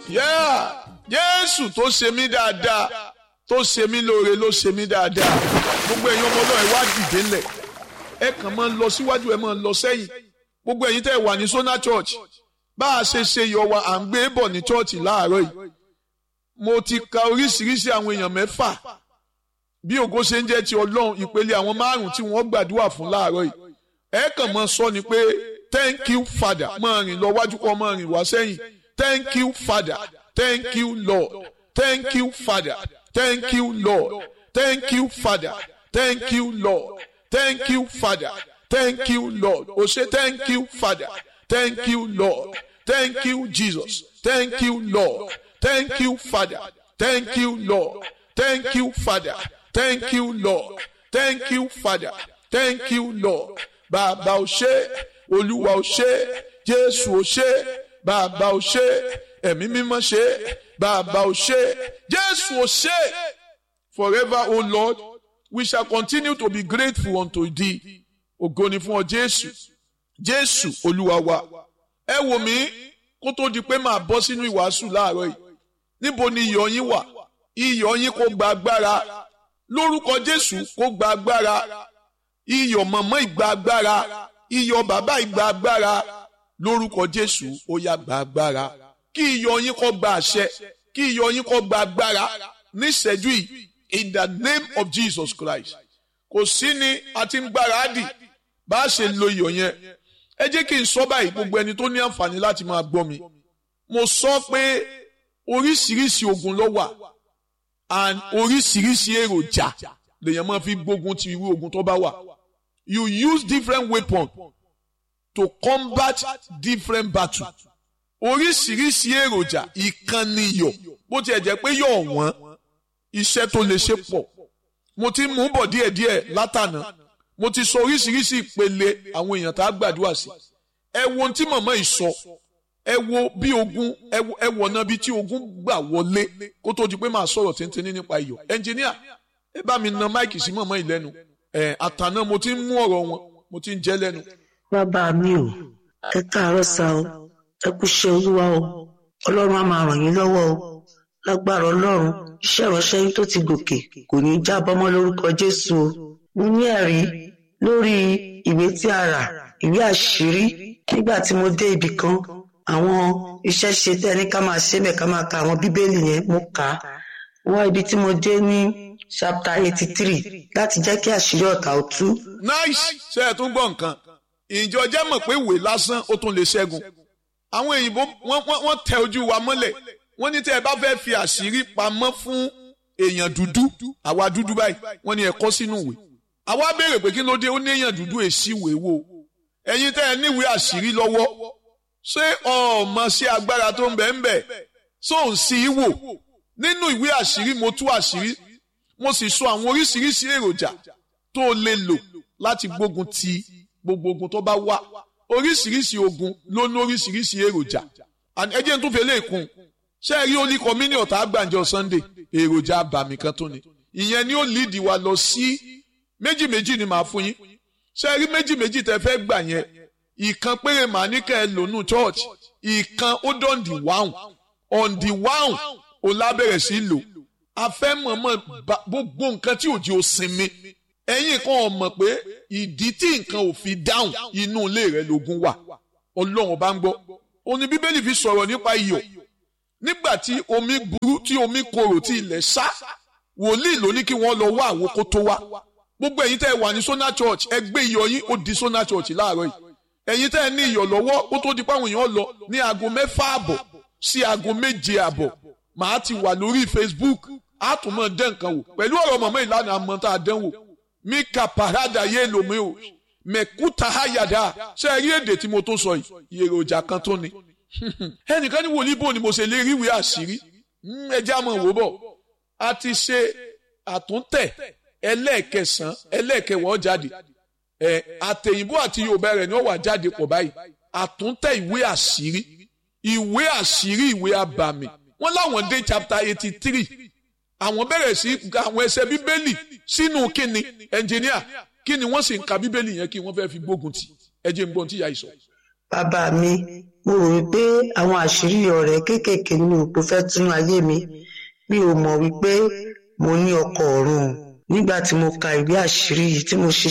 Yeah. Jésù tó ṣe mí dáadáa tó ṣe mí lóore ló ṣe mí dáadáa gbogbo ẹ̀yin ọmọ náà ẹ wá dìde ńlẹ̀ ẹ kàn máa ń lọ síwájú ẹ máa ń lọ sẹ́yìn gbogbo ẹ̀yin tẹ́ ẹ wà ní Sona Church bá a ṣe ṣe yọ wa à ń gbé bọ̀ ní chọ́ọ̀chì láàárọ̀ yìí mo ti ka oríṣiríṣi àwọn èèyàn mẹ́fà bí ògo ṣe ń jẹ́ ti Ọlọ́run ìpele àwọn márùn tí wọ́n gbàdúrà fún láàárọ̀ yìí ẹ kàn máa sọ ni pé thank you father máa rìn lọ wájú kọ́ máa rìn wá sẹ́yìn thank you father thank you lord thank you father thank you lord thank you father thank you lord thank you father thank you lord o ṣe thank you father thank you lord thank you jesus thank you lord thank you father thank you lord thank you father thank you lord thank you father thank you lord bàbá o ṣé olúwa o ṣé jésù o ṣé bàbá o ṣé ẹ̀mí mímọ́ ṣé bàbá o ṣé jésù o ṣé forever o lord we shall continue to be grateful unto thee ògo ni fún ọ jésù jésù olúwa wa ẹ wò mí kó tó di pé màá bọ́ sínú ìwàásù láàárọ̀ yìí níbo ni iyọ̀ yín wà iyọ̀ yín kó gba agbára lórúkọ jésù kó gba agbára iyọ̀ mọ̀mọ́ ìgbà agbára iyọ̀ bàbá ìgbà agbára lórúkọ jésù ó yá gba agbára kí iyọ̀ yín kó gba àṣẹ kí iyọ̀ yín kó gba agbára níṣẹ́jú yìí in the name of jesus christ kò sí ni a ti ń gbáradì bá a ṣe lo iyọ̀ yẹn ẹ jẹ́ kí n sọ báyìí gbogbo ẹni tó ní àǹfààní láti máa gbọ́ mi mo sọ pé oríṣiríṣi ogun ló wà and oríṣiríṣi èròjà lèèyàn máa fi gbógun ti irú ogun tó bá wà you use different weapons to combat different battles oríṣiríṣi èròjà ìkànnì iyọ̀ bó tiẹ̀ jẹ́ pé yọ̀ wọ́n iṣẹ́ tó lè ṣe pọ̀ mo ti mú bọ̀ díẹ̀díẹ̀ látànà mo ti sọ oríṣiríṣi ìpele àwọn èèyàn tá a gbàdúrà sí ẹ wo ohun tí màmá yìí sọ ẹ wo bí ogun ẹ wọ̀ náà bí tí ogun gbà wọlé kó tó di pé màá sọ̀rọ̀ tíntìní nípa iyọ̀ ẹnjìníà ẹ bá mi na máìkì sí màmá yìí lẹ́nu ẹ àtànà mo ti ń mú ọ̀rọ̀ wọn mo ti ń jẹ́ lẹ́nu. bàbá mi ò ẹ káàárọ̀ sá o ẹ kú iṣẹ́ olúwa o ọlọ́run á máa ràn yín lọ́wọ́ o lágbára ọlọ́run iṣẹ́ ìránṣẹ́ yín tó ti gòkè kò ní í jábọ́ mọ́ lórúkọ jésù o mo ní ẹ̀rí lórí ìwé tí a rà ìwé àṣírí nígbà tí mo dé ibì kan àwọn iṣẹ́ ṣe tẹ́ ní ká máa ṣe mẹ́ ká máa ka àwọn bíbélì yẹn mo kà á wá ibi tí mo dé ní chapter eighty three láti jẹ́ kí àṣírí ọ̀tá ó tú. nice ṣe é tún gbọ́ nǹkan ìjọ jẹ́ mọ̀ pé ìwé lásán ó tún lè ṣẹ́gun àwọn òyìnbó wọ́n tẹ ojú wa mọ́lẹ̀ wọ́n ní tẹ́ ẹ bá fẹ́ fi àṣírí pamọ́ fún èèyàn dúdú àwa dúdú báyìí wọ́n ní ẹ kọ sínú ìwé àwa béèrè pé kí ló dé ó ní èèyàn dúdú èsì ìwé wo ẹ̀yin tẹ́ ẹ níwèé àṣírí lọ́wọ́ ṣé ọmọ sí agbára tó ń bẹ ń bẹ ṣó ń sí í wò nínú ìwé àṣírí mo tú àṣírí mo sì sọ àwọn oríṣiríṣi èròjà tó lè lò láti gbógun ti gbogbo ogun tó bá wá oríṣiríṣi ogun ló ní oríṣiríṣi èròjà ẹ jẹ́ n tún fi lè kún ṣé ẹ rí olí kọ́mínì ọ̀tá àgbàǹjọ Sunday èròjà àbàmì kan tó ni ìyẹn ni ó líìdì wa lọ sí méjì méjì ni màá fún yín ṣé ẹ rí méjì méjì tẹ́ fẹ́ gbà yẹn ìkan péré màá ní kẹ́ ẹ lónú church ìkan ó dán di wáhùn on the wáhùn ó lábẹ̀rẹ̀ sí lò a fẹ́ mọ̀mọ́ gbogbo nǹkan tí òjì ò sinmi ẹ̀yin kan ò mọ̀ pé ìdí tí nǹkan ò fi dáhùn inú ilé rẹ̀ lógun wà ọlọ́run bá ń gbọ́ òní bíbélì fi sọ̀rọ̀ nípa iyọ̀ nígbà tí omi burú tí omi korò tí ilẹ̀ sá wòlíì ló ní kí wọ́n lọ wá àwo kó tó wá gbogbo ẹ̀yin tẹ́ ẹ wà ní Sona Church ẹ gbé iyọ̀ yín ó di Sona Church láàárọ̀ yìí ẹ̀yin tẹ́ ẹ ní iyọ̀ lọ́wọ́ ó tó di páwọn èèyàn lọ ní aago mẹ́fà àbọ̀ sí aago méje àbọ̀ màá ti wà lórí Facebook á tún mọ̀ dẹ́ nǹkan wò pẹ̀lú ọ̀rọ̀ mọ̀mọ́ ìlànà àmọ́ tá a dán wò mí kà parada yé lomi o mẹ̀kúta hayada ṣe rí èdè tí mo tó sọ yìí èròjà kan tó ni ẹnìkan ní wòlíì bò ni mo ṣe lè ríwèé àṣírí ẹjẹ́ àmọ́ wò bọ̀ a ti ṣe àtúntẹ̀ ẹlẹ́ẹ̀kẹsàn ẹlẹ́ẹ̀kẹwọ́ jáde ẹ àtẹ̀yìnbó àti yorùbá rẹ̀ ni ó wà jáde pọ̀ báyìí àtúntẹ̀ ìwé àṣírí ìwé àṣírí ìwé abàmì wọ́n láwọn dé chapter eighty three àwọn bẹ̀rẹ̀ sí àwọn ẹsẹ̀ bíbélì sínú kíni ẹnjìníà kíni wọ́n sì ń ka bíbélì yẹn kí wọ́n fẹ́ fi gbógun tì ẹ jẹ́ n gbọ́n tí ìyá yìí sọ. bàbá mi mo rò wípé àwọn àṣírí ọ̀rẹ́ kéékèèké ní òpó fẹ́ túnú ayé mi mi ò mọ̀ wípé mo ní ọkọ ọ̀run o nígbà tí mo ka ìwé àṣírí yìí tí mo ṣe